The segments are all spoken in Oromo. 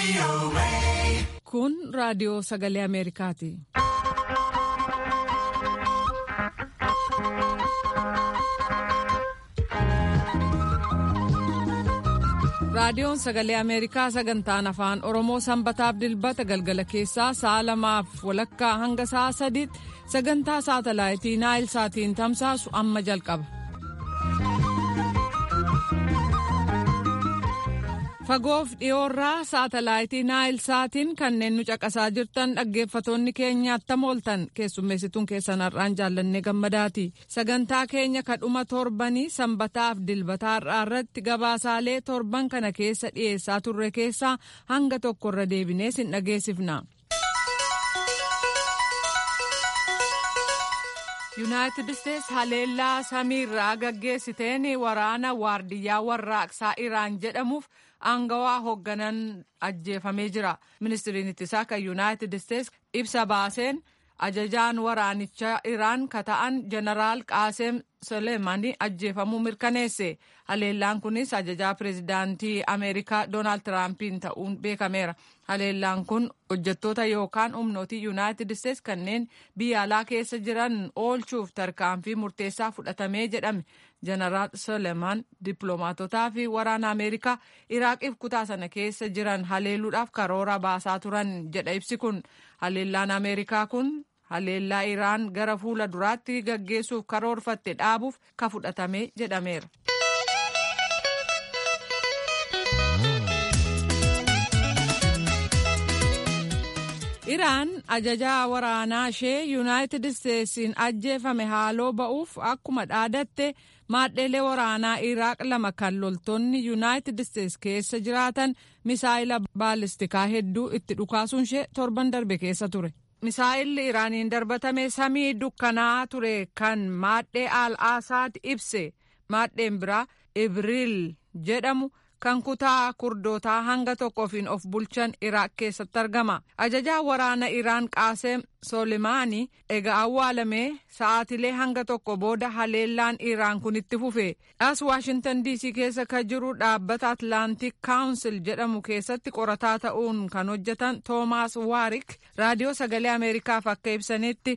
Kun raadiyoo sagalee Ameerikaati. Raadiyoon sagalee Ameerikaa sagantaan afaan Oromoo sanbataaf dilbata galgala keessaa sa'a lamaaf walakkaa hanga sa'a sadiitti sagantaa saatalaayitii Naayil Saatiin tamsaasu amma jalqaba. Fagoof dhiyoorraa saatalaayitii Naayil Saatiin kanneen nu caqasaa jirtan dhaggeeffatoonni keenya attam ooltan keessummeessituun keessan har'aan jaallannee gammadaati. Sagantaa keenya kadhuma torbanii sanbataaf dilbataa har'aa irratti gabaasaalee torban kana keessa dhiyeessaa turre keessaa hanga tokkorra deebinee sin dhageessifna. yuunaayitid isteetsi haleellaa samiirraa gaggeessiteen waraana waardiyyaa warraaqsaa iraan jedhamuuf aangawaa hoogganan ajjeefamee jira ministiriin ittisaa kan yuunaayitid isteetsi ibsa baaseen ajajaan waraanichaa iraan ka ta'an jeneraal qaaseem soleemanii ajjeefamuu mirkaneesse haleellaan kunis ajajaa pireezidaantii ameerikaa doonaald tiraampiin ta'uun beekameera haleellaan kun hojjettoota yookaan humnootii yuunaayitid isteetsi kanneen biyya alaa keessa jiran oolchuuf tarkaanfii murteessaa fudhatamee jedhame jeneraal soleeman dippiloomaatotaa fi waraana ameerikaa iraaqiif kutaa sana keessa jiran haleeluudhaaf karoora baasaa turan jedha ibsi kun haleellaan ameerikaa kun haleellaa iraan gara fuula duraatti gaggeessuuf karoorfatte dhaabuuf ka fudhatame jedhameera. iraan ajajaa waraanaa ishee yuunaayitid isteetsiin ajjeefame haaloo ba'uuf akkuma dhaadatte maadheelee waraanaa iraaq lama kan loltoonni yuunaayitid isteetsi keessa jiraatan misaayila baalistikaa hedduu itti dhukaasuun ishee torban darbe keessa ture. misaa'illi iraaniin darbatame samii dukkanaa ture kan maadhee al asaad ibse maadheen biraa ibriil jedhamu kan kutaa kurdootaa hanga tokkoofiin of bulchan iraaq keessatti argama ajajaa waraana iraan qaaseem soolimaanii egaa awwaalamee sa'aatilee hanga tokko booda haleellaan iraan kun itti fufe as waashintan diisii keessa kan jiru dhaabbata atlaantik kaawunsil jedhamu keessatti qorataa ta'uun kan hojjetan toomaas waarik raadiyoo sagalee ameerikaaf akka ibsanitti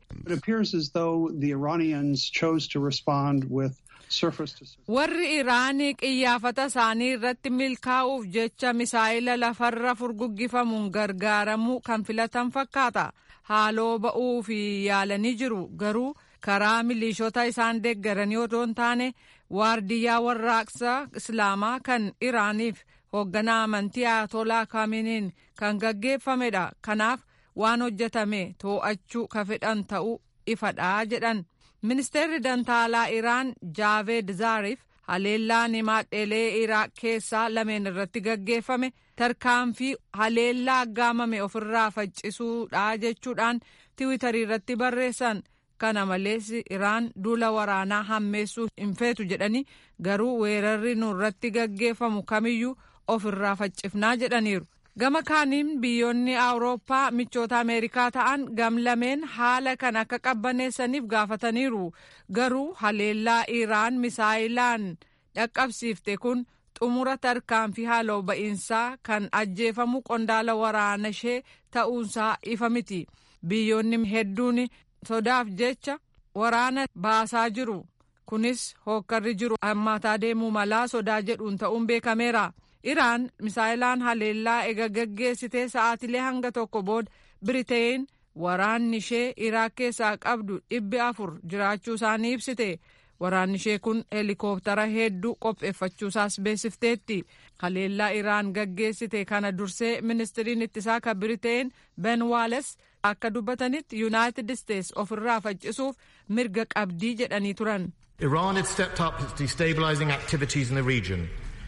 warri iraanii qiyyaafata isaanii irratti milkaa'uuf jecha misaa'ila lafarra furguggifamuun gargaaramuu kan filatan fakkaata haaloo ba'uu fi yaalanii jiru garuu karaa miliishota isaan deeggaranii otoo hin taane waardiyyaa warraaqsa islaamaa kan iraaniif hoogganaa amantii ayatolaa kaaminiin kan gaggeeffamedha kanaaf waan hojjetame too'achuu ka fedhan ta'uu ifadhaa jedhan. ministeerri dantaalaa iraan jaaveed zaariif haleellaan maadheelee iraaq keessaa lameen irratti gaggeeffame tarkaanfii haleellaa aggaamame ofirraa faccisuudha jechuudhaan tiwitarii irratti barreessan kana malees iraan duula waraanaa hammeessuu hin feetu jedhanii garuu weerarri nurratti gaggeeffamu kamiyyuu ofirraa faccifnaa jedhaniiru. gama kaaniin biyyoonni awurooppaa michoota ameerikaa ta'an gamlameen haala kan akka qabbaneessaniif gaafataniiru garuu haleellaa iraan misaayilaan dhaqqabsiifte kun xumura tarkaanfii haaloo ba'iinsaa kan ajjeefamu qondaala waraana ishee ta'uunsaa ifa miti biyyoonni hedduun sodaaf jecha waraana baasaa jiru kunis hookkarri jiru hammaataa deemuu malaa sodaa jedhuun ta'uun beekameera. iraan misaayilaan haleellaa ega gaggeessitee sa'aatilee hanga tokko booda biriteen waraanni ishee iraaq keessaa qabdu dhibbi afur jiraachuu isaanii ibsite waraanni ishee kun heelikooptara hedduu qopheeffachuusaas beeksifteetti haleellaa iraan gaggeessite kana dursee ministiriin ittisaa kan biriteen ben waales akka dubbatanitti yuunaayitid isteetsi ofirraa faccisuuf mirga qabdii jedhanii turan. Iran had stepped up its destabilizing activities in the region.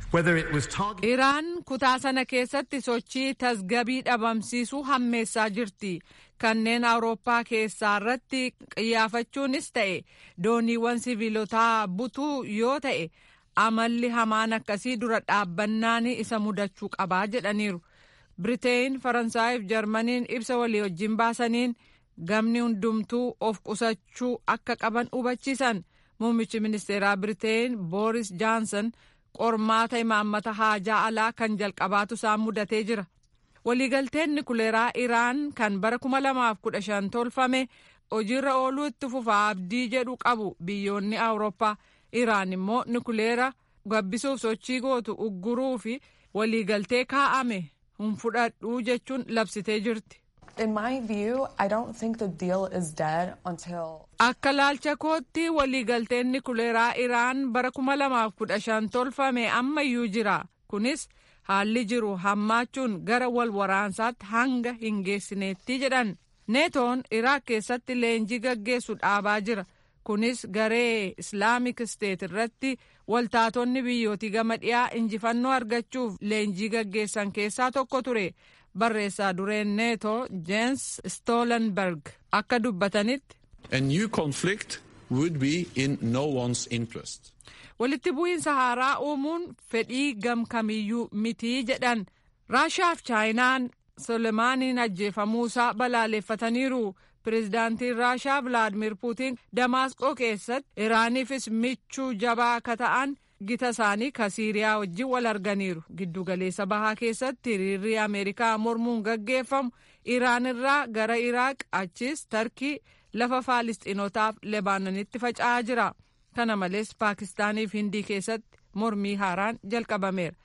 iraan kutaa sana keessatti sochii tasgabii dhabamsiisuu hammeessaa jirti kanneen awurooppaa keessaa irratti qiyyaafachuunis ta'e dooniiwwan siviilotaa butuu yoo ta'e amalli hamaan akkasii dura dhaabbannaan isa mudachuu qabaa jedhaniiru biriteen faransaayif jarmaniin ibsa walii wajjin baasaniin gamni hundumtuu of qusachuu akka qaban hubachiisan muummichi ministeeraa biriteen booris jaansan qormaata imaammata haajaa alaa kan jalqabaatu isaan mudatee jira waliigalteen nikuleeraa iraan kan bara 2015 tolfame hojiirra ooluu itti fufaa abdii jedhu qabu biyyoonni awurooppaa iraan immoo nikuleera gabbisuuf sochii gootu ugguruu fi waliigaltee kaa'ame hin fudhadhuu jechuun labsitee jirti. In my view, I don't think the deal is dead until. Akka laalcha kootti waliigalteen nikuleeraa Iraan bara 2015 tolfame ammayyuu jira. Kunis haalli jiru hammaachuun gara wal waraansaatti hanga hin geessineetti jedhan. Neetoon Iraaq keessatti leenjii gaggeessu dhaabaa jira. Kunis garee Islaamik Steet irratti waltaatonni biyyootii gama dhiyaa injifannoo argachuuf leenjii gaggeessan keessaa tokko ture. barreessaa dureen neetoo jeens stoolenberg akka dubbatanitti. A new conflict would be in no one's interest. walitti bu'iinsa haaraa uumuun fedhii gamkamiyyuu mitii jedhan raashaaf chaayinaan solemaaniin ajjeefamuusaa balaaleffataniiru pireezidaantiin raashaa vilaadimir puutiin damaasqoo keessatti iraaniifis michuu jabaa akka ta'an gita isaanii ka siiriyaa wajjin wal arganiiru giddugaleessa bahaa keessatti hiriirri ameerikaa mormuun gaggeeffamu iraan irraa gara iraaq achis tarkii lafa faalistiinotaaf lebaanonitti faca'aa jira kana malees paakistaanii fi hindii keessatti mormii haaraan jalqabameera.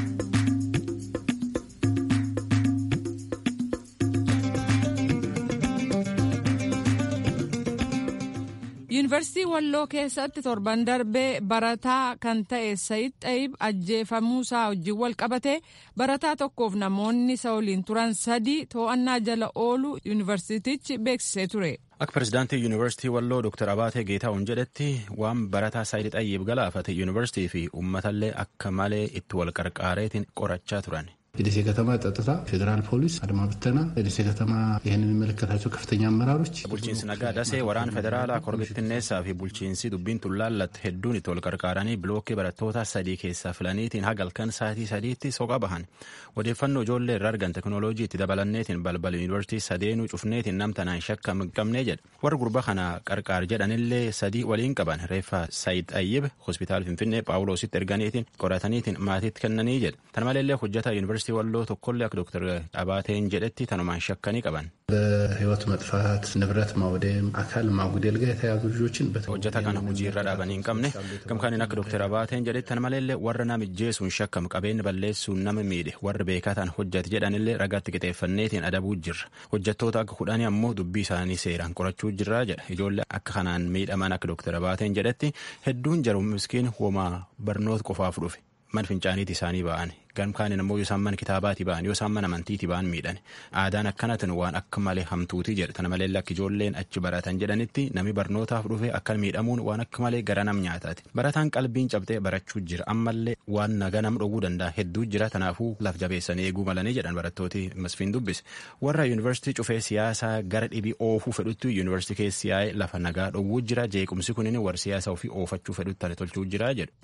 yuunivarsiitii walloo keessatti torban darbee barataa kan ta'e sayid xayib ajjeefamuusaa wajjin wal qabate barataa tokkoof namoonni isa waliin turan sadii to'annaa jala oolu yuunivarsiitichi beeksisee ture. Akka pirezidaantii yuunivarsiitii walloo Dr. Abaatee Geetaa'uun jedhetti waan barataa sayid xayib galaafate yuunivarsiitii fi uummatallee akka malee itti wal qarqaareetiin qorachaa turan. የደሴ ከተማ ጸጥታ፣ ፌዴራል ፖሊስ፣ አድማ ብተና፣ የደሴ ከተማ ይህን የሚመለከታቸው ከፍተኛ አመራሮች bulchiinsi nagaa dasee waraana federaalaa korbittinneessaa fi bulchiinsi dubbiin tullaallatte hedduun itti wal qarqaaranii bilookkii barattoota sadii keessaa filaniitiin hagalkan sa'aatii sadiitti soqa bahan odeeffannoo ijoollee irraa argan teknooloojii itti dabalanneetiin balbala yuunivarsiitii sadeenuu cufneetiin namtanaan shakka hin qabnee jedha warra gurba kana qarqaar jedhanillee sadii waliin qaban reeffa sayid ayyib hospitaal finfinnee phaawulositti erganiitiin qorataniitiin maatiitti kennanii jedha tan maleellee hojjetaa yuunivarsiitii walloo tokkollee akka dooktar Abaateen jedhetti tanumaan shakkanii qaban. በህይወት መጥፋት፣ ንብረት ማውደም፣ አካል ማጉደል ጋር የተያዙ ልጆችን hojjeta kana hojii irra dhaabanii hin qabne gamkaaniin akka dooktar Abaateen jedhetti tan maleellee warra nama ijjeesuun shakkamu qabeenya balleessuun nama miidhe warri beekataan hojjete jedhanillee ragaatti qixeeffanneetiin adabuu jirra hojjettoota akka kudhanii ammoo dubbii isaanii seeraan qorachuu jirra jedha ijoollee akka kanaan miidhaman akka dooktar Abaateen jedhetti hedduun jaru miskiin homaa barnoota qofaaf dhufe. man fincaaniiti isaanii ba'an gamkaaniin ammoo yoo isaan mana kitaabaati ba'an yoo isaan mana amantiiti ba'an miidhan aadaan akkanatin waan akka malee hamtuuti jedha tana malee akka ijoolleen achi baratan jedhanitti nami barnootaaf dhufe akka miidhamuun waan akka malee gara nam nyaataati barataan qalbiin cabxee barachuu jira ammallee waan naga nam dhowwuu danda'a hedduu jira tanaafuu laf jabeessanii eeguu malanii jedhan barattooti masfiin dubbise warra yuunivarsiitii cufee siyaasaa gara dhibii oofuu fedhutti yuunivarsiitii keessi yaa'ee lafa nagaa dhowwuu jira jeequmsi kunin warra siyaasa ofii oofachuu fedhutti tolchuu jira jedhu.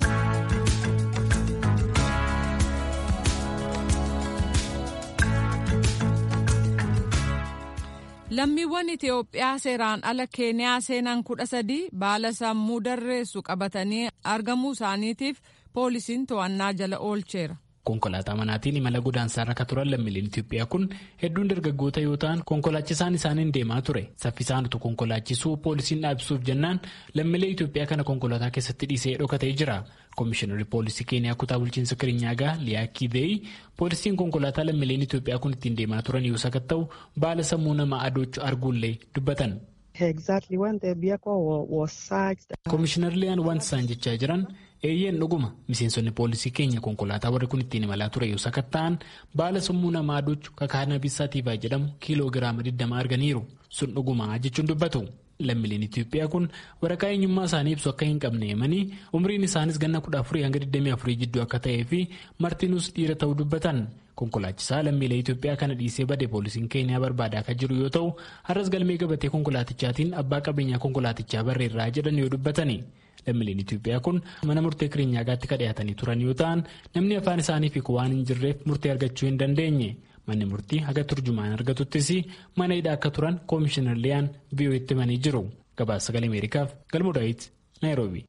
lammiiwwan itiyoophiyaa seeraan ala keeniyaa seenan kudha sadii baala sammuu darreessu qabatanii argamuu isaaniitiif poolisiin to'annaa jala oolcheera. konkolaataa manaatiin imala godaansaarra kan turan lammiileen Itoophiyaa kun hedduun dargaggoota yoo ta'an konkolaachisaan isaaniin deemaa ture saffisaan utuu konkolaachisuu poolisiin dhaabsuuf jennaan lammiilee Itoophiyaa kana konkolaataa keessatti dhiisee dhokatee jira. Komishinarri poolisii Keeniyaa kutaa bulchiinsa Kirinyaagaa Liyaa Kiiveeyi poolisiin konkolaataa lammiileen Itoophiyaa kun ittiin deemaa turan yoo sakatta'u baala sammuu namaa adoochuu arguullee dubbatan. Komishinar Liyaan wanti isaan jechaa jiran eeyyeen dhuguma miseensonni poolisii keenya konkolaataa warri kun ittiin imalaa ture yoo sakatta'an baala sammuu namaa adoochuu kakaana bisaatiifaa jedhamu kiiloo giraama 20 arganiiru sun dhuguma jechuun dubbatu. lammiileen Itoophiyaa kun waraqaa eenyummaa isaanii ibsu akka hin qabne himanii umriin isaanis ganna 14 hanga 24 jidduu akka ta'ee fi martinuus dhiira ta'uu dubbatan konkolaachisaa lammiilee Itoophiyaa kana dhiisee bade poolisiin keeniyaa barbaadaa akka jiru yoo ta'u har'as galmee gabatee konkolaatichaatiin abbaa qabeenyaa konkolaatichaa barreerraa jedhan yoo dubbatani. lammiileen Itoophiyaa kun mana murtee Kiriinyaagaatti kan dhiyaatanii turan yoo ta'an namni afaan isaanii fi waan hin jirreef murtee argachuu hin dandeenye. manni murtii haga turjumaan argatuttis mana hidhaa akka turan koomishinar liyaan biyyooti himanii jiru gabaasa sagalee ameerikaaf galmoo daawit naayiroobi.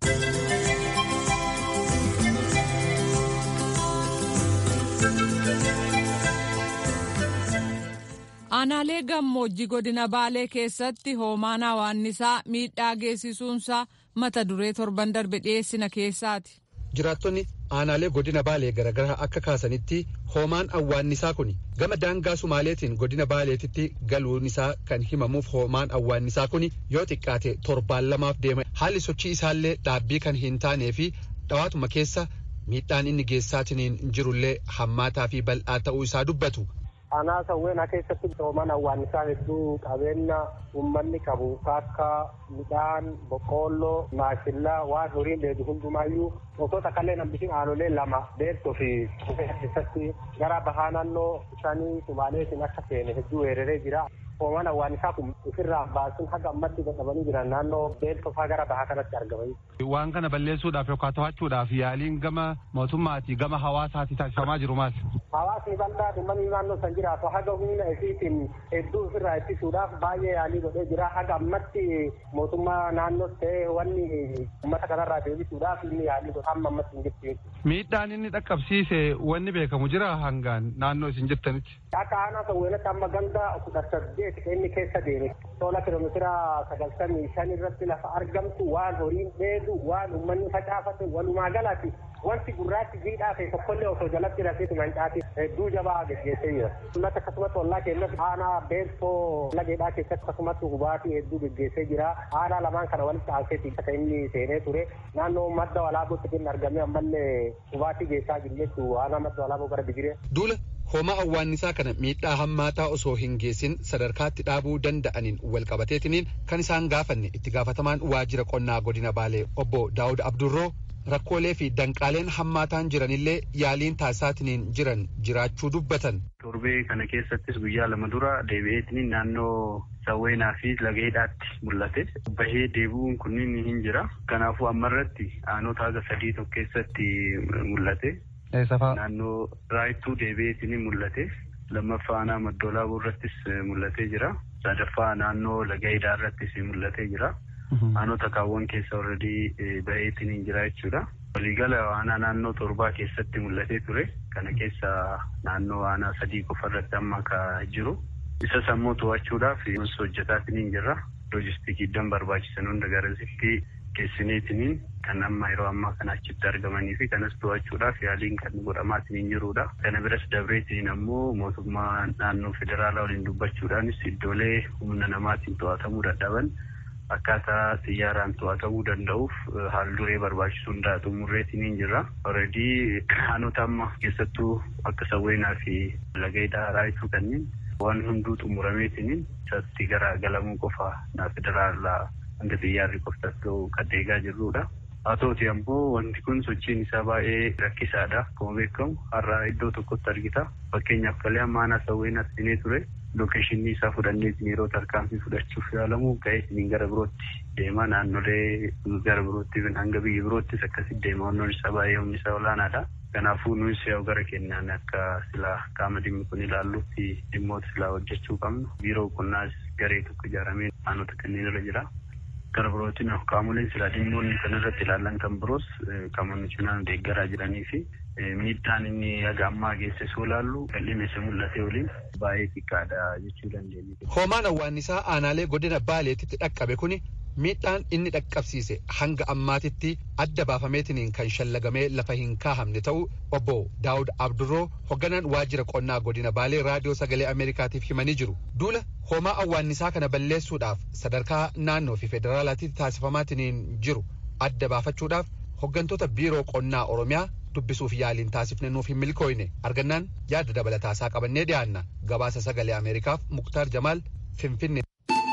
aanaalee gammoojjii godina baalee keessatti hoomaan hawaannisaa miidhaa geessisuunsaa mata duree torban darbe dhiyeessina keessaati. jiraattonni aanaalee godina baalee garagaraa akka kaasanitti hoomaan awwaannisaa kun gama daangaa sumaaleetiin godina baaleetitti galuun isaa kan himamuuf hoomaan awwaannisaa kun yoo xiqqaate torbaan lamaaf deema haalli sochii isaallee dhaabbii kan hin taanee fi dhawaatuma keessa miidhaan inni geessaatiin jirullee hammaataa fi bal'aa ta'uu isaa dubbatu. Aanaa sawweenaa keessatti hoomaan awwaannisaa hedduu qabeenya uummanni qabu akka midhaan boqqoolloo maashillaa waan horiin dheedu hundumaayyuu gosoota kalleen hambisiin aanolee lama beektoo fi keessatti gara bahaa naannoo shanii sumaaleetiin akka seene hedduu weeraree jira. hoomaan awwaannisaa kun ofirraa baasuun haga ammatti dadhabanii jiran naannoo beektoo faa gara bahaa kanatti argamanii. Waan kana balleessuudhaaf yookaan to'achuudhaaf yaaliin gama mootummaatii gama hawaasaatti taasifamaa jiru maal? Hawaasni bal'aa uummanni naannoo san jiraatu haga humna isiitiin hedduu ofirraa ittisuudhaaf baay'ee yaalii godhee jira. Haga ammatti mootummaa naannoos ta'ee wanni uummata kanarraa deebisuudhaaf inni yaalii godha amma ammatti hin jirtu jechuudha. Miidhaan inni dhaqqabsiise wanni beekamu jira hangaan naannoo isin jirtanitti. Akka aanaa sawweenatti amma ganda kudha saddeet inni keessa deeme tola kilomeetira sagaltamii shan irratti lafa argamtu waan horiin dheedu waan uummanni facaafate walumaa galatti wanti gurraachi jiidhaa ta'e tokkollee osoo jalatti rafeetu mancaati hedduu jabaa geggeessee jira. Ummata akkasumas ollaa keenyas aanaa beeltoo lageedhaa keessatti akkasumas hubaatii hedduu geggeessee jira. Aanaa lamaan kana walitti aanseeti akka inni seenee ture. Naannoo madda walaabootti kan argamee ammallee hubaatii geessaa jiru jechuu aanaa madda walaaboo gara Bigiree. Duula hoomaa awwaannisaa kana miidhaa hammaataa osoo hin geessin sadarkaatti dhaabuu danda'aniin walqabateetiniin kan isaan gaafanne itti gaafatamaan waajjira qonnaa godina baalee obbo daawud abdurroo rakkoolee fi danqaaleen hammaataan jiranillee yaaliin taasisaatiniin jiran jiraachuu dubbatan. torbee kana keessattis guyyaa lama dura deebi'eetiniin naannoo sawweenaa fi lageedhaatti mul'ate bahee deebi'uun kunniin hin jira kanaafuu ammarratti aanota haga sadii tokko keessatti mul'ate. Naannoo raayittuu deebi'eetiin mul'ate lammaffaa aanaa maddoolaaboo irrattis mul'atee jira sadaffaa naannoo lagayidaa irrattis mul'atee jira aanota kaawwan keessa warradii baheetiin jira jechuudha. waliigala aanaa naannoo torbaa keessatti mul'atee ture kana keessa naannoo aanaa sadii qofa irratti amma ka jiru isa sammuu to'achuudhaaf hojjetaatiin jirra loojistikiidhaan barbaachisan hunda garasitti geessineetiniin kan amma yeroo ammaa kana achitti argamanii fi kanas to'achuudhaaf yaaliin kan godhamaatiin jirudha. Kana biras dabreetiin ammoo mootummaa naannoo federaalaa waliin dubbachuudhaanis iddoolee humna namaatiin to'atamuu dadhaban akkaataa xiyyaaraan to'atamuu danda'uuf haal duree barbaachisu hundaa xumurreetiin jirra. Oredii aanota amma keessattuu akka sawweenaa fi lageedhaa raayituu kanneen waan hunduu xumurameetiin isatti gara galamuu qofa federaalaa hanga xiyyaarri qofatti kan deegaa jirrudha. Haa ta'uti ammoo wanti kun sochiin isaa baay'ee rakkisaadha. Akkuma beekamu har'a iddoo tokkotti argita. Fakkeenyaaf kalee amma aanaa sawweenaatti siinee ture. Lookeeshinii isaa fudhannee yeroo tarkaanfii fudhachuuf yaalamu ga'ee gara birootti deema. Naannolee gara birootti hanga biyya biroottis akkasitti deema. Wannoon isaa baay'ee humni isaa olaanaadha. Kanaafuu nuyi yoo gara kennaan akka silaa qaama dhimmi kun ilaallutti dhimmoota silaa hojjechuu qabnu. Biiroo qonnaas garee tokko ijaaramee aanota kanneen irra jira. Gara birootiin qaamoleen silaa dhimmoonni kan irratti ilaallan kan biroos qaamonni cinaan deeggaraa jiranii fi miidhaan inni haga ammaa geessisuu ilaallu qal'ina isa mul'ate waliin baay'ee xiqqaadha jechuu dandeenya. Hoomaan awwaannisaa aanaalee godina baaleetitti dhaqqabe kuni miidhaan inni dhaqqabsiise hanga ammaatitti adda baafameetiniin kan shallagamee lafa hin kaahamne ta'uu obbo Daawud Abdurroo hogganaan waajjira qonnaa godina baalee raadiyoo sagalee Ameerikaatiif himanii jiru. Duula hoomaa awwaannisaa kana balleessuudhaaf sadarkaa naannoo fi federaalaatti taasifamaatiniin jiru adda baafachuudhaaf hoggantoota biiroo qonnaa Oromiyaa dubbisuuf yaaliin taasifne nuuf hin milkooyne argannaan yaada dabalataa isaa qabannee dhiyaanna gabaasa sagalee Ameerikaaf Muktaar Jamaal Finfinne.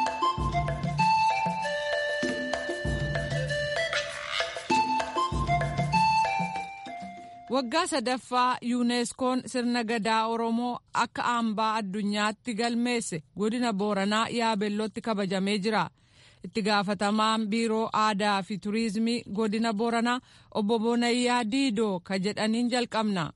waggaa sadaffaa yuuneeskoon sirna gadaa oromoo akka hambaa addunyaatti galmeesse godina booranaa yaabellootti kabajamee jira itti gaafatamaan biiroo aadaa fi turiizimii godina booranaa obbo Bonayyaa Diidoo ka jedhaniin jalqabna.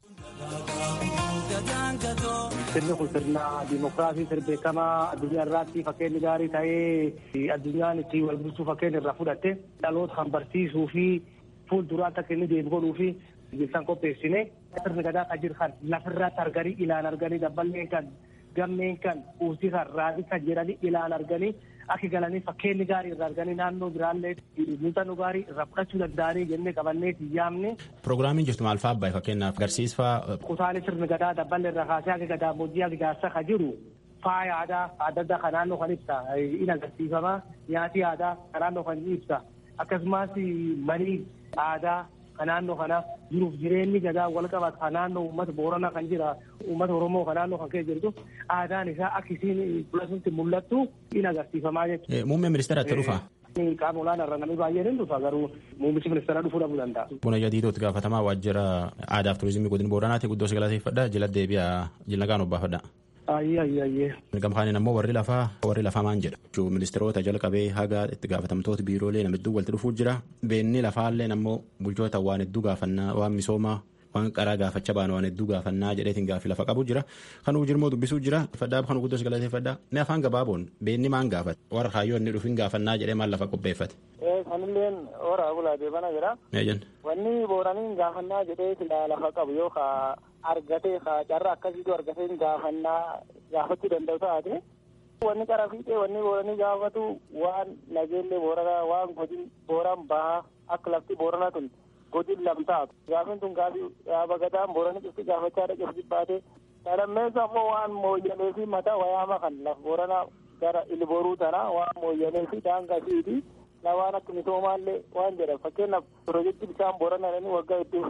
Sirni kun sirna dimokiraasii sirbeekamaa addunyaa irratti fakkeenya gaarii ta'ee addunyaan itti wal bulchuu fakkeenya irraa fudhatte dhaloota kan barsiisuu fi fuulduraatti akka inni deemu godhuu fi bilsan qopheessine sirni gadaa kan jiru kan lafirratti arganii ilaan arganii dabballee kan gammeen kan uusii kan raasii kan jedhanii ilaan arganii akka galanii fakkeenyi gaarii irraa arganii naannoo biraallee muuxannoo gaarii irraa fudhachuu danda'anii jennee qabannee yaamne. Pirogiraamiin jirtu maal fa'aa abbaay fakkeenyaaf agarsiisfaa. Kutaalee sirni gadaa dabballee irraa kaasee akka gadaamoojjii akka jaarsa ka jiru faaya aadaa adda addaa kan naannoo kan ibsa in agarsiifama nyaati aadaa kan naannoo kan ibsa akkasumas manii aadaa kan naannoo kana jiruuf jireenyi gadaa wal qabatu kan naannoo uummata booranaa kan jira uummata oromoo kan naannoo kan keessa jirtu aadaan isaa akka isiin fuulasutti mul'attu in agarsiifamaa jechuudha. Muummeen ministeera itti dhufa. Qaama olaanaa irra namni baay'een hin dhufa garuu muummichi ministeera dhufuu dhabuu danda'a. Buna jadiitootti gaafatamaa waajjira aadaa fi turizimii godina booranaati guddoo si galateeffadha jila deebi'a jila gaan obbaafadha. Ayyee ayyee ayyee. Gamkaaniin ammoo warri lafaa warri lafaa maan jedha. Ministeerota jalqabee haga itti gaafatamtoota biiroolee nama hedduu walitti dhufuu jira. Beenni lafaallee ammoo bulchoota waan hedduu gaafannaa waan misoomaa waan qaraa gaafachaa baanu waan hedduu gaafannaa jedheetiin gaaffii lafa qabu jira. Kanuu jirmoo dubbisuu jira. Faddaa kan guddos galateeffadhaa. Ni afaan gabaaboon beenni maan gaafate warra kaayyoo inni dhufin gaafannaa jedhee maal lafa qopheeffate. Sanilleen horaa bulaa deebana jira. Wanni booraniin gaafannaa jedhee silaa lafa qabu yoo kaa argatee kaa carraa akkasiitu argatee gaafannaa gaafachuu danda'u taate. Wanni qara fiixee wanni booranii gaafatu waan nageellee booranaa waan godin booran bahaa akka lafti booranaa tun godin lamtaatu. Gaafin tun gaafii yaaba gadaan booranii cufti gaafachaa dhaqeef jibbaate. Sadammeessa ammoo waan mooyyalee fi mataa wayaama kan laf booranaa gara ilbooruu tana waan mooyyalee fi daangaa fiiti. Na waan akka misoomaallee waan jedhan fakkeenyaaf piroojeektii bishaan booranaa jedhanii waggaa hedduu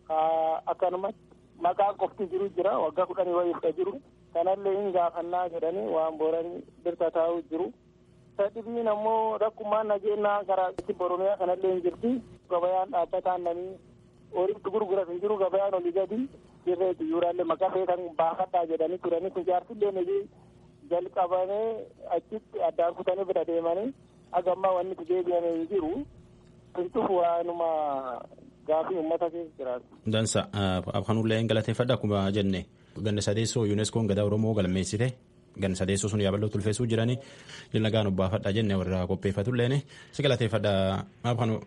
akkanuma maqaa qofti jiru jira waggaa kudhanii wayii jiru. kanallee hin gaafannaa jedhanii waan booranii birta taa'u jiru. Sadhibiin ammoo rakkumaan nageenyaa karaa Oromiyaa kanallee hin jirti. Gabayaan dhaabbataan namni horiitti gurguras hin jiru gabayaan olii gadi dirree xiyyooraallee maqaa feetan baafadhaa jedhanii turanii kun jaarsillee nagee jalqabanii achitti addaan kutanii bira deemanii hagammaa wanni itti deebi'ame hin jiru. Kuntuuf waanuma gaafii uummata keessa jiraatu. Dansa kanullee hin galateeffadha akkuma jenne. ganna sadeessoo yuuneskoon gadaa oromoo galmeessite ganna sadeessoo sun yaaballoo tulfeessuu jiranii jilna gaan obbaafadha jenne warra qopheeffatulleen si galateeffadha maaf kanu.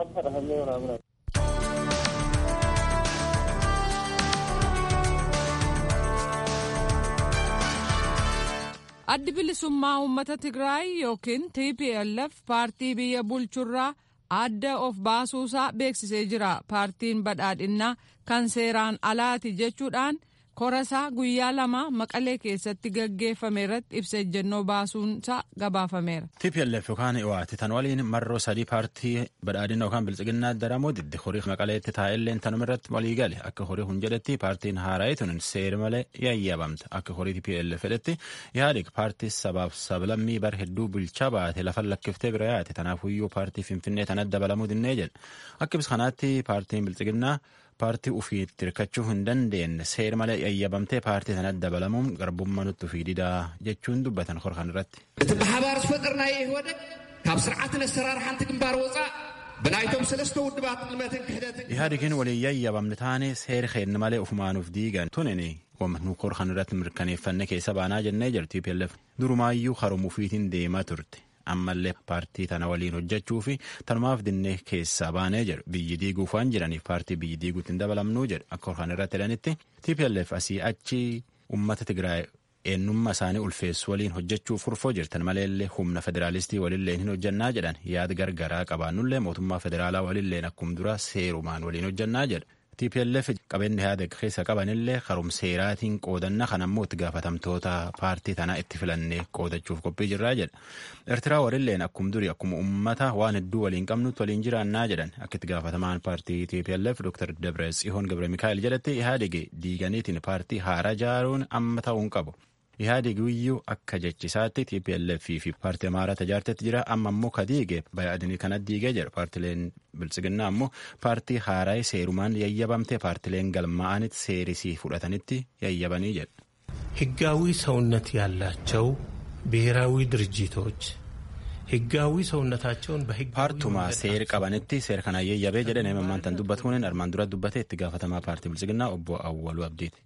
addi bilisummaa uummata tigraay yookiin tplf paartii biyya bulchurraa adda of baasuusaa beeksisee jira paartiin badhaadhinnaa kan seeraan alaati jechuudhaan korasaa guyyaa lama maqalee keessatti gaggeeffame irratti ibsa ejjennoo baasuunsaa gabaafameera. TPLF yookaan EO'aati tan waliin marroo sadii paartii badhaadhina yookaan bilchiginnaa daramoo didde horii maqaleetti taa'elleen tanuma irratti walii gale akka horii hun jedhetti paartiin haaraa tun seera malee yayyabamta akka horii TPLF jedhetti yaadik paartii sabaaf sablammii bar hedduu bulchaa baate lafan lakkiftee bira yaate tanaafuyyuu paartii finfinnee tanatti dabalamuu dinnee jedhe akka ibsa kanaatti paartiin bilchiginnaa paartii ufiitti hirkachuu hin dandeenye seera malee yayyabamtee paartii sanatti dabalamuun garbummaa nutti ufii didaa jechuun dubbatan korkan irratti. እቲ ብሓባር ዝፈጥርናዮ ይህወደግ ካብ ስርዓትን ኣሰራርሓንቲ ግንባር ወፃእ ብናይቶም ሰለስተ ውድባት ልመትን ክሕደትን ኢህአዴግን ወሊin yayyabamne taane seera keenya malee ufumaanuuf diigan tunini nu korkan irratti mirkaneeffanne keessa baanaa jennee jirti TPLF durumaayyuu haruma ufiitiin deemaa turte. ammallee paartii tana waliin hojjechuu fi tanumaaf dinnee keessaa baanee jedhu biyyi diiguuf waan jiraniif paartii biyyi diiguutti hin dabalamnuu jedhu akka kan irratti jedhanitti TPLF asii achi uummata Tigraay eenyummaa isaanii ulfeessu waliin hojjechuuf furfoo jirtan maleellee humna federaalistii walilleen hin hojjannaa jedhan yaada gargaraa qabaannullee mootummaa federaalaa walilleen akkuma dura seerumaan waliin hojjannaa jedha. TPLF qabeenya yaada keessa qabanillee karum seeraatiin qoodanna kan ammoo itti gaafatamtoota paartii tanaa itti filannee qoodachuuf qophii jirraa jedha. Eertiraa walilleen akkuma durii akkuma uummata waan hedduu waliin qabnutti waliin jiraannaa jedhan akka itti gaafatamaan paartii TPLF Dr. Dabre Tsihoon Gabre Mikaa'el jedhatti Ihaadige diiganiitiin paartii haaraa jaaruun amma ta'uu hin qabu. Ihaadig iyyuu akka jechisaatti TPLF fi paartii amaaraa tajaajilatti jira amma ammoo kadiige bayaadinii kanatti diigee jira paartileen bilchiginnaa ammoo paartii haaraa seerumaan yayyabamte paartileen galmaa'anitti seerisii fudhatanitti yayyabanii jedha. ህጋዊ ሰውነት ያላቸው ብሔራዊ ድርጅቶች ህጋዊ ሰውነታቸውን በህግ paartuma seer qabanitti seer kana yayyabee jedhan mammaantan dubbatuun armaan dura dubbate itti gaafatamaa paartii bilchiginnaa obbo Awwaluu Abdiiti.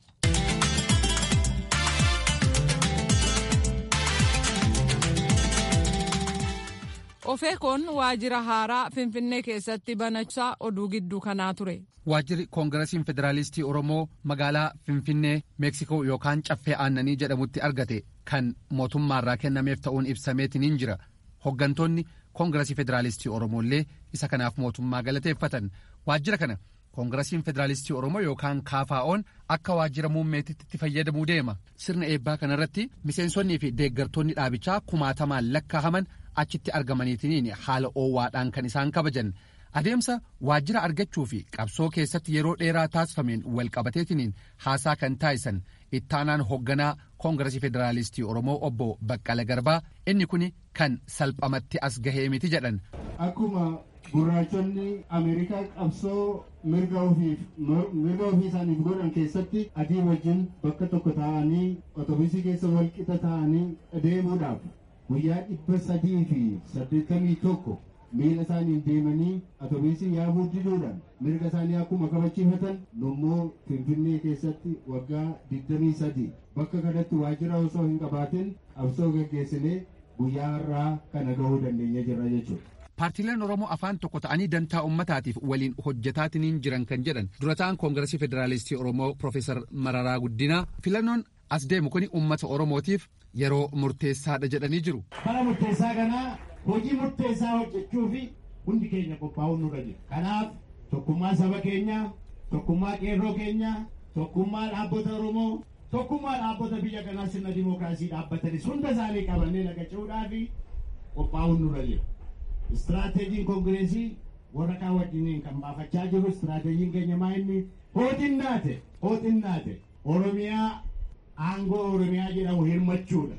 ofeekoon waajjira haaraa finfinnee keessatti banachaa oduu gidduu kanaa ture. waajjirri koongirasiin federaalistii oromoo magaalaa finfinnee meeksikoo yookaan caffee aannanii jedhamutti argate kan mootummaarraa kennameef ta'uun ibsameetiniin jira hoggantoonni koongirasii federaalistii oromoollee isa kanaaf mootummaa galateeffatan waajjira kana koongirasiin federaalistii oromoo yookaan kaafaa'oon akka waajjira muummeetitti itti fayyadamuu deema sirna eebbaa kanarratti miseensonnii fi deeggartoonni dhaabichaa kumaatamaan lakkaahaman achitti argamaniitiniin haala oowwaadhaan kan isaan kabajan adeemsa waajjira argachuu fi qabsoo keessatti yeroo dheeraa taasifameen walqabateetiniin haasaa kan taasisan ittaanaan hoogganaa koongirasii federaalistii oromoo obbo baqqala garbaa inni kun kan salphamatti as gahee miti jedhan. akkuma gurraachonni ameerikaa qabsoo mirga ofii isaaniif godhan keessatti adii wajjin bakka tokko taa'anii otobusii keessa walqixa taa'anii deemuudhaaf guyyaa dhibba sadii fi saddeettamii tokko miila isaaniin deemanii otobusii yaabuu diduudhaan mirga isaanii akkuma kabachiifatan nummoo finfinnee keessatti waggaa digdamii sadii bakka kanatti waajjira osoo hin qabaatin qabsoo gaggeessinee guyyaa har'aa kana gahuu dandeenya jirra jechuudha. paartiileen oromoo afaan tokko ta'anii dantaa ummataatiif waliin hojjetaatiniin jiran kan jedhan durataan koongiresii federaalistii oromoo profeesar mararaa guddinaa filannoon as deemu kun ummata oromootiif yeroo murteessaadha jedhanii jiru. bara murteessaa kanaa hojii murteessaa hojjechuu fi hundi keenya qophaa'uun nurra jira kanaaf tokkummaa saba keenyaa tokkummaa qeerroo keenyaa tokkummaa dhaabbata oromoo tokkummaa dhaabbata biyya kanaa sirna dimookiraasii dhaabbatanis hunda isaanii qabannee naqachuudhaa fi qophaa'uun nurra jira. Istiraateejiin koongireesii warra kaan wajjiniin kan baafachaa jiru istiraateejiin keenya maa inni hooxinnaate hooxinnaate Oromiyaa aangoo Oromiyaa jedhamu hirmachuudha.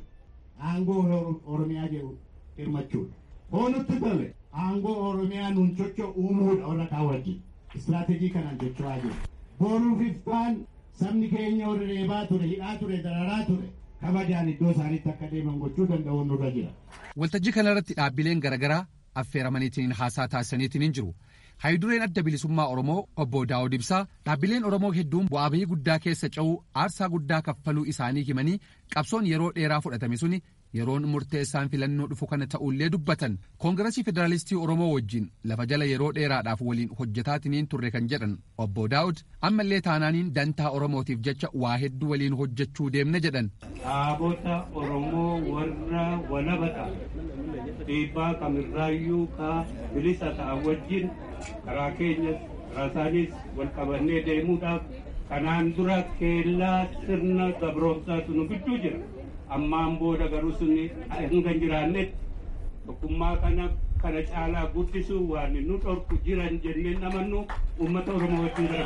Aangoo Oromiyaa jedhamu hirmachuudha. Hoonutti tole aangoo Oromiyaa nuun socho uumuudha warra kaan wajjin. Istiraateejii kanaan socho'aa jiru. Boruuf iftaan sabni keenya warra reebaa ture hidhaa ture dararaa ture. kabajaan iddoo isaaniitti akka deeman gochuu danda'uun nurra jira. Waltajjii kanarratti dhaabbileen garaagaraa affeeramaniitiin haasaa taasisaniitiin jiru. Haayidureen adda bilisummaa Oromoo obbo Daawud Ibsaa dhaabbileen Oromoo hedduun bu'aa bahii guddaa keessa ce'uu aarsaa guddaa kaffaluu isaanii himanii qabsoon yeroo dheeraa fudhatame suni yeroon murteessaan filannoo dhufu kana ta'ullee dubbatan koongirasii federaalistii Oromoo wajjin lafa jala yeroo dheeraadhaaf waliin hojjetaatiniin turre kan jedhan obbo Daawud ammallee taanaaniin dantaa Oromootiif jecha waa hedduu waliin hojjechuu deemna jedhan. Dhaabota Oromoo warra walabata dhiibbaa kamirraayyuu ka bilisa ta'an wajjin karaa keenyas karaa isaanis wal qabannee deemuudhaaf kanaan dura keellaa sirna gabroomsaatu nu gidduu jira. ammaan booda garuu sunni hanga hin jiraannetti tokkummaa kana kana caalaa guddisuu waan nu dhorku jiran jenneen amannu uummata oromoo wajjin gara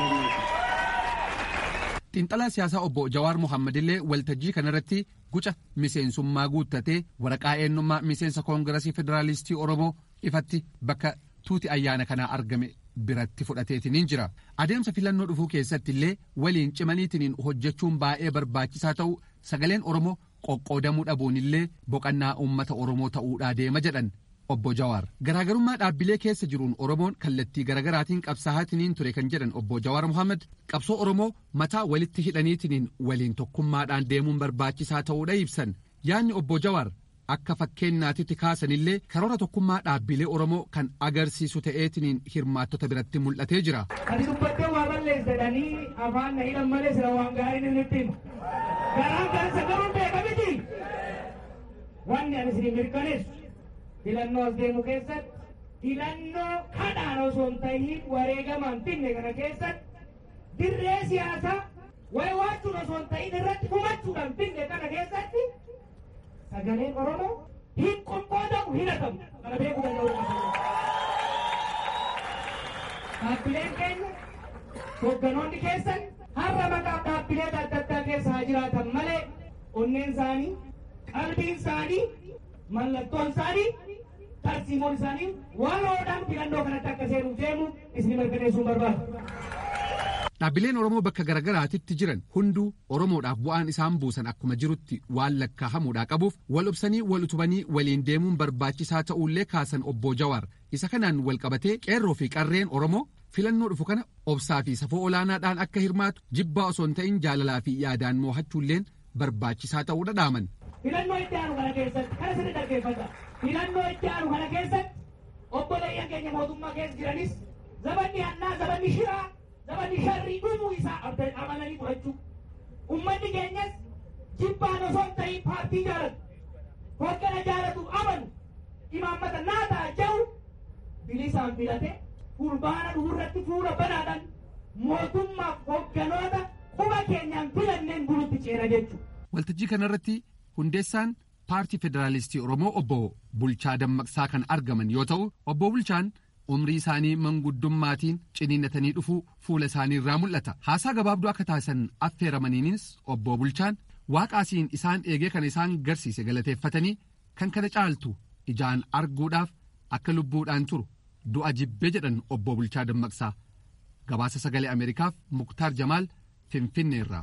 fuulduraatti Xiinxalaa siyaasaa obbo Jawaar Mohaammed illee waltajjii kanarratti guca miseensummaa guuttatee waraqaa eenyummaa miseensa koongirasii federaalistii Oromoo ifatti bakka tuuti ayyaana kanaa argame biratti fudhateetiniin jira. Adeemsa filannoo dhufuu keessatti illee waliin cimaniitiniin hojjechuun baay'ee barbaachisaa ta'u sagaleen Oromoo qoqqoodamuu dhabuun illee boqannaa uummata Oromoo ta'uudhaa deema jedhan obbo Jawaar. Garaagarummaa dhaabbilee keessa jiruun Oromoon kallattii garaagaraatiin qabsaa'aatiniin ture kan jedhan obbo Jawaar Mohaammed qabsoo Oromoo mataa walitti hidhaniitiniin waliin tokkummaadhaan deemuun barbaachisaa ta'uudha ibsan. Yaanni obbo Jawaar akka fakkeenyaatitti kaasanillee karoora tokkummaa dhaabbilee Oromoo kan agarsiisu ta'eetiniin hirmaattota biratti mul'atee jira. Ati dubbattee waa balleessadhanii afaan na hidhan malee sira waan gaarii ni nutti himu. Garaan kan sagaruun beeka miti. Wanni ani isin mirkaneessu filannoo as deemu keessatti filannoo kadhaan osoo hin ta'iin wareegamaan finne kana keessatti dirree siyaasaa waywaachuun osoo hin ta'iin irratti humachuudhaan finne kana keessatti sagaleen Oromoo hin qoqqoodamu hin hatamu kana beekuu danda'u. Dhaabbileen keenya hogganoonni keessan har'a maqaa dhaabbilee adda addaa keessa haa jiraatan malee onneen isaanii qalbiin isaanii mallattoon isaanii tarsiimoon isaanii waloodhaan filannoo kanatti akka seenuuf deemu isin mirkaneessuu barbaadu. Dhaabbileen Oromoo bakka garaagaraatitti jiran hunduu Oromoodhaaf bu'aan isaan buusan akkuma jirutti waan lakkaahamuudhaa qabuuf wal obsanii wal utubanii waliin deemuun barbaachisaa ta'uullee kaasan obbo Jawaar isa kanaan wal qabatee qeerroo fi qarreen Oromoo filannoo dhufu kana obsaa fi safoo olaanaadhaan akka hirmaatu jibbaa osoo hin ta'in jaalalaa fi yaadaan mo'achuulleen barbaachisaa ta'uu dhadhaaman. Filannoo itti aanu kana keessatti kana sirri dhaggeeffata. filannoo ijaanu kana keessatti obboleeyyan keenya mootummaa keessa jiranis zabanni hannaa zabanni shiraa zabanni sharrii dhumuu isaa amananii fudhachuu ummanni keenyas jibbaan osoo hin ta'in paartii jaalatu hoggana jaalatuuf amanu imaammata naa ta'a jedhu bilisaan filate fulbaana dhufurratti fuula banaadhaan mootummaaf hogganoota quba keenyaan filanneen bulutti ceena jechuudha. Waltajjii kanarratti hundeessaan paartii federaalistii Oromoo obbo Bulchaa Dammaqsaa kan argaman yoo ta'u obbo Bulchaan umrii isaanii manguddummaatiin ciniinnatanii dhufuu fuula isaanii irraa mul'ata. Haasaa gabaabduu akka taasisan affeeramaniinis obbo Bulchaan waaqaasiin isaan eegee kan isaan garsiise galateeffatanii kan kana caaltu ijaan arguudhaaf akka lubbuudhaan turu du'a jibbee jedhan obbo Bulchaa Dammaqsaa. Gabaasa sagalee Ameerikaaf Muktaar Jamaal Finfinneerraa.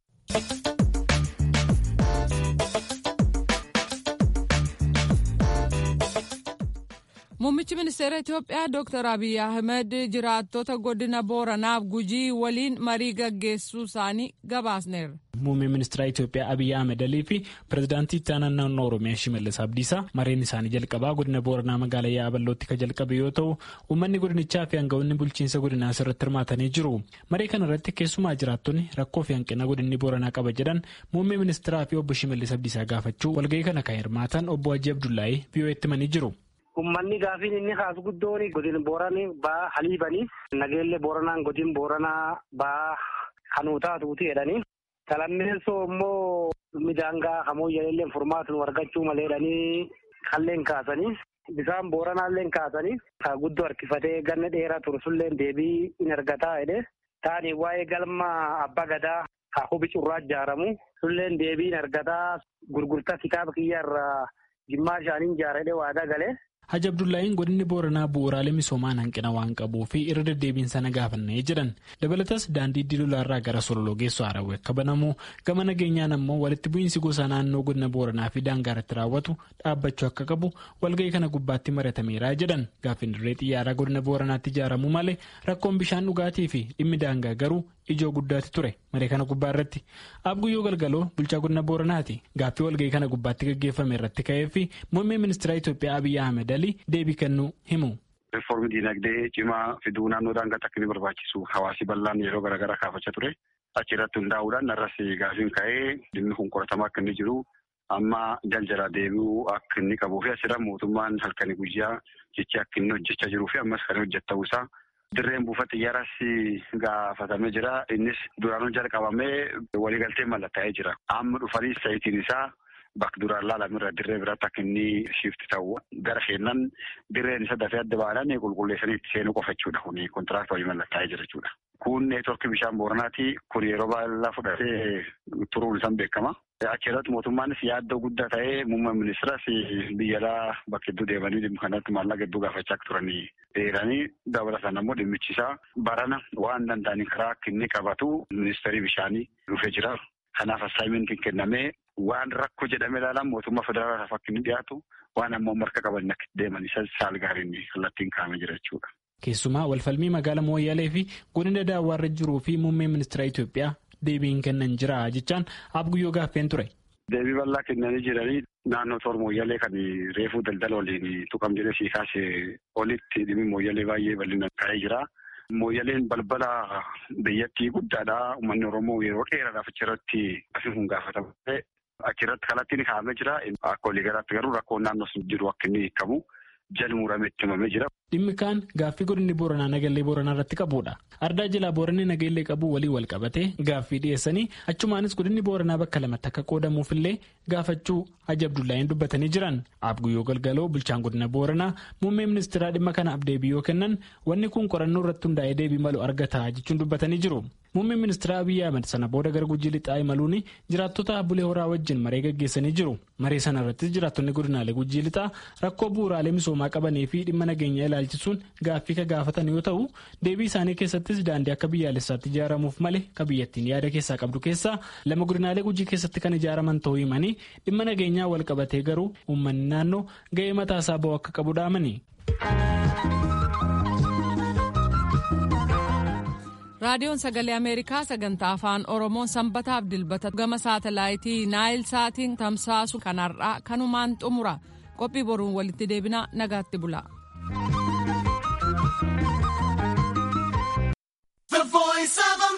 Muummichi ministeera Itoophiyaa Dr. Abiy Ahmed jiraattota godina Booranaaf Gujii waliin marii gaggeessuu isaanii gabaasneerra. Muummee ministeera Itoophiyaa Abiy Ahmed Alii fi pirezidaantii itti aanaa naannoo Oromiyaa Shimallis Abdiisaa mareen isaanii jalqabaa godina Booranaa magaalaa Yaaballootti kan jalqabe yoo ta'u uummanni godinichaa fi aangawoonni bulchiinsa godinaa irratti hirmaatanii jiru. Maree kana irratti keessumaa jiraattonni rakkoo fi hanqina godinni Booranaa qaba jedhan muummee ministeeraa fi obbo Shimallis Abdiisaa gaafachuu walgahii kana kan hirmaatan obbo Hajji Abdullaahii biyyooti himanii jiru. Ummanni gaafiin inni kaasu guddoon godin booranii baa haliibanii nageellee booranaan godin booranaa baa hanuutaa tuuti jedhanii salammeessoo immoo midaangaa hamoo jedhallee furmaatu argachuu malee jedhanii kalleen kaasanii bisaan booranaallee kaasanii ka guddoo harkifatee ganna dheeraa turu sulleen deebii in argataa jedhe taani waa'ee galma abbaa gadaa ka hubi curraa ijaaramu sulleen deebii in argataa gurgurtaa kitaaba kiyya irraa jimmaa shaaniin ijaaradhe waadaa galee. Haji Abdullaahiin godinni Booranaa bu'uuraalee misoomaan hanqina waan qabuu fi irra deddeebiin sana gaafannee jedhan dabalatas daandii diilolaarraa gara sololoo geessu haarawee akka banamu gama nageenyaan ammoo walitti bu'iinsi gosa naannoo godina Booranaa fi daangaa irratti raawwatu dhaabbachuu akka qabu walgahii kana gubbaatti maratameera jedhan gaaffiin dirree xiyyaaraa godina Booranaatti ijaaramuu malee rakkoon bishaan dhugaatii fi dhimmi daangaa garuu ijoo guddaatti ture maree kana gubbaa irratti abguyyoo galgaloo bulchaa godina booranaati gaaffii walgahii kana gubbaatti gaggeeffame irratti ka'ee fi muummee ministeera Itoophiyaa Abiyyi Ahmed Ali deebii kennuu himu. Riiformii diinagdee cimaa fiduu naannoo daangaatti akka inni barbaachisu hawaasi bal'aan yeroo garaagaraa kaafachaa ture achi irratti hundaa'uudhaan narras gaafiin ka'ee dhimmi kun qoratamaa akka inni jiru amma jaljalaa deebi'uu akka inni qabuu fi asirra mootummaan halkanii guyyaa jecha akka inni hojjechaa jiruu fi ammas kan hojjetu ta'uu isaa. Dirreen buufata xiyyaaras gaafatamee jira. Innis duraanuu jalqabamee waliigaltee mallattaa'ee jira. Amma dhufanii sa'itiin isaa bakka duraan laalamirra dirree biraatti akka inni shifti ta'u gara seenan dirreen isa dafee adda baadhaan qulqulleessanii itti seenuu qofa jechuudha. Kuni kontiraaktii waliin mallattaa'ee jira jechuudha. Kun neetworkii bishaan booranaati. Kun yeroo baay'ee fudhatee turuun isaan beekama. Achi irratti mootummaanis yaaddoo guddaa ta'ee muummee ministeeras biyya alaa bakka hedduu deemanii dhimma kanatti maallaqa hedduu gaafachaa akka turanii dheeranii dabalataan ammoo dhimmichisaa barana waan danda'anii karaa akka inni qabatu ministeerii bishaanii dhufee jira. Kanaaf assaayimentiin kennamee waan rakkoo jedhamee ilaalan mootummaa federaalaaf akka inni dhiyaatu waan ammoo marka qaban akka deeman isa saal gaariin kallattiin kaa'amee jira jechuudha. Keessumaa walfalmii magaalaa Mooyyalee fi godina daawwaarra jiruu fi muummee ministeera Itoophiyaa deebiin kennan jira jechaan abguyyoo gaaffeen ture. Deebii bal'aa kennanii jiranii naannoo toora mooyyalee kan reefuu daldala waliin tuqam jedhee sii kaasee olitti dhimmi mooyyalee baay'ee bal'inaan ka'ee jira. Mooyyaleen balbala biyyattii guddaadha. Uummanni Oromoo yeroo dheeraadhaaf achirratti asiin kun gaafatama. Achirratti kallattiin kaa'amee jira. Akka waliigalaatti garuu rakkoon naannoo sun jiru akka inni hiikamu jala muramee itti himamee jira. Dhimmi kaan gaaffii godinni Booranaa nagallee Booranaa irratti qabudha. Ardaa jalaa Booranni nageellee qabu walii wal qabatee gaaffii dhiyeessanii achumaanis godinni Booranaa bakka lamatti akka qoodamuufillee gaafachuu Haji Abdullaahiin dubbatanii jiran. Abguyyoo galgaloo bulchaan godina Booranaa muummee ministeeraa dhimma kanaaf deebii yoo kennan wanni kun qorannoo irratti hundaa'ee deebii malu argata jechuun dubbatanii jiru. Muummeen ministeera Abiyyi Ahmed sana booda gara Gujii lixaa imaluun jiraattota bulee horaa wajjin maree gaggeessanii jiru. Maree sana irrattis jiraattonni godinaalee Gujii lixaa rakkoo bu'uuraalee misoomaa qabanii fi dhimma nageenyaa ilaalchisuun gaaffii ka gaafatan yoo ta'u deebii isaanii keessattis daandii akka biyyaalessaatti ijaaramuuf malee ka biyyattiin yaada keessaa qabdu keessaa lama godinaalee Gujii keessatti kan ijaaraman ta'uu himanii dhimma nageenyaa wal qabatee garuu uummanni naannoo ga'ee mataasaa ba'u akka qabu dhaamani. raadiyoon sagalee ameerikaa sagantaa afaan oromoon sanbataaf dilbata gama saatalaayitii naayil saatiin tamsaasu kanarraa kanumaan xumura qophii boruun walitti deebinaa nagaatti bula.